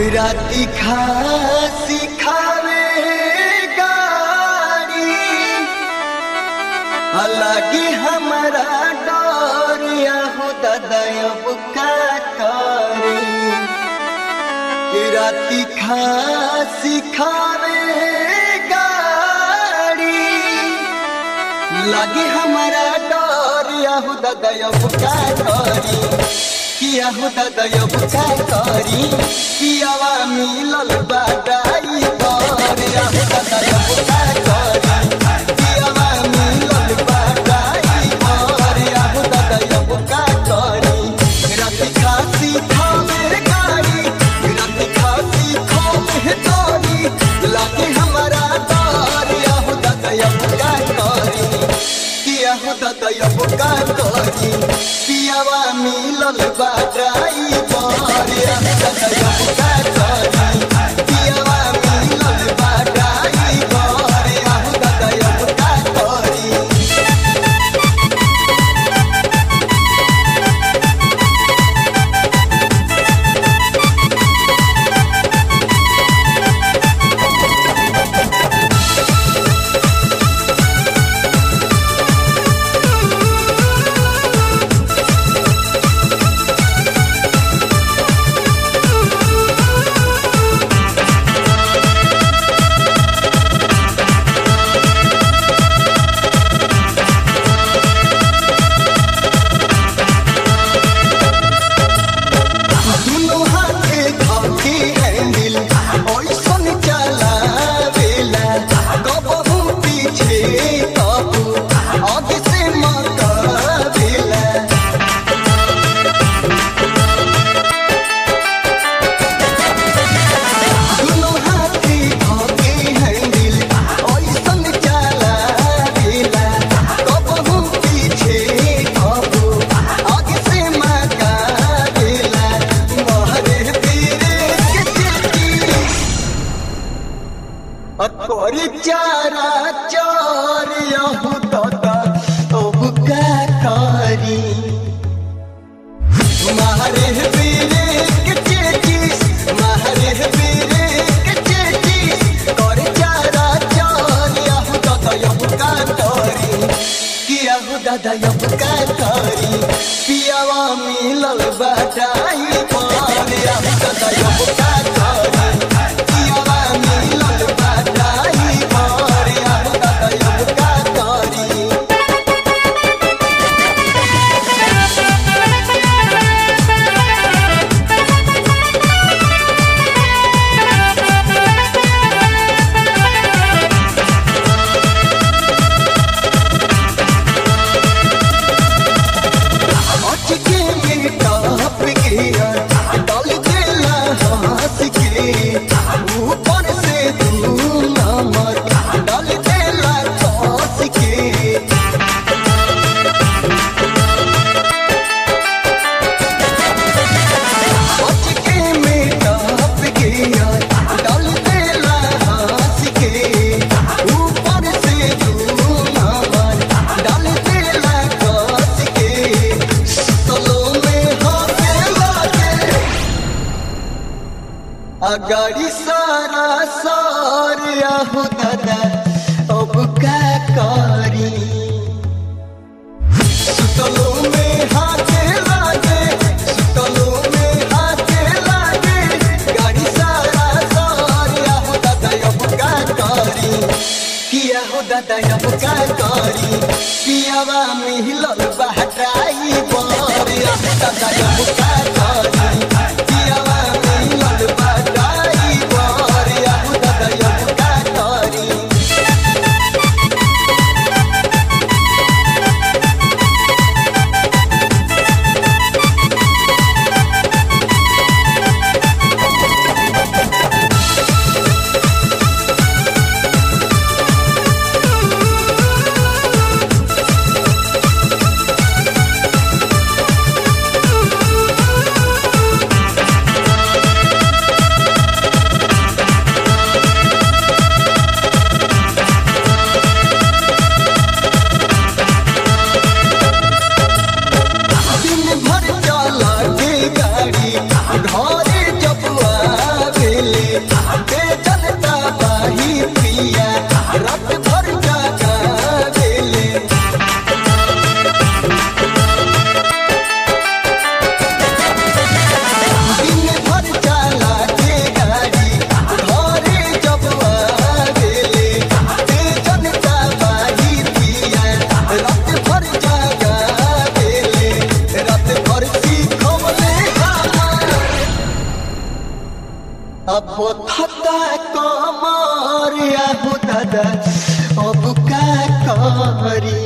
राती खासी खावे गाड़ी अलगे हमारा डोरिया हो ददयब का करी राती खासी खावे गाड़ी लगे हमारा डोरिया हो ददयब का करी किया हो ददयब का करी कियावा मिलल बाडाई करिया हो ददयब का करी कियावा मिलल बाडाई करिया हो ददयब का करी राती खासी खावे गाड़ी राती खासी खावे गाड़ी लगे हमारा डोरिया हो ददयब का करी किया हो ददयब का करी पियावा मिलल बाडाई करिया हो ददयब का करी पियावा मिलल बाडाई करिया हो ददयब का करी दुनो हाथे खाके हैंडल ओइसन चलावेला कबहू पीछे कबू आगे से मकावेला दुनो हाथे खाके हैंडल ओइसन चलावेला कबहू पीछे कबू आगे से मकावेला मोहरे पीरे के चिट्ठी अतोरी चारा चार यहू दादा अब का करी मारे पीरे के चिट्ठी मारे पीरे के चिट्ठी कर चारा चार यहू दादा अब का करी कि यहू दादा अब का करी पियावा मिलल बाटाई पर यहू दादा अब का करी पियावा मिलल बाटाई पर यहू दादा अब का करी अटके में टॉप गिया डाल देला हाथ के ऊपर से तू नमर डाल देला टॉस के अटके में टॉप गिया डाल देला हाथ के ऊपर से तू नमर डाल देला टॉस के सलो में हाथे लागे अगाड़ी सारा सारिया हो दादा अब का करी सुतलो में हाथे लागे सुतलो में हाथे लागे गाड़ी सारा सारिया हो दादा अब का करी किया हो दादा अब का करी पियावा मिलल बहटाई बरिया दादा अब का करी पियावा मिलल बहटाई बरिया दादा अब का करी अब थता कमर आबू दादा अब का करी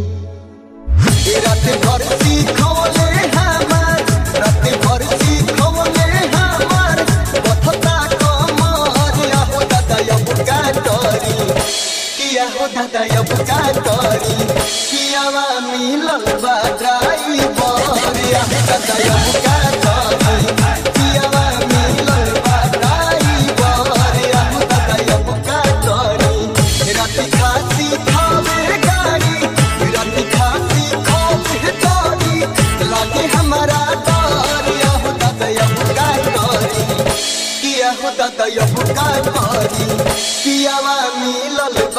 रात भर सीखोले हमार रात भर सीखोले हमार बथता कमर आबू दादा अब का करी किया हो दादा अब का करी कियावा मिलल बा ड्राइवर आबू दादा अब का करी कियावा मिलल बा ड्राइवर आबू दादा अब का करी रात खासी खावे गाड़ी रात खासी खावे गाड़ी लागे हमारा डर आहो दादा अब का करी किया हो दादा अब का करी कियावा मिलल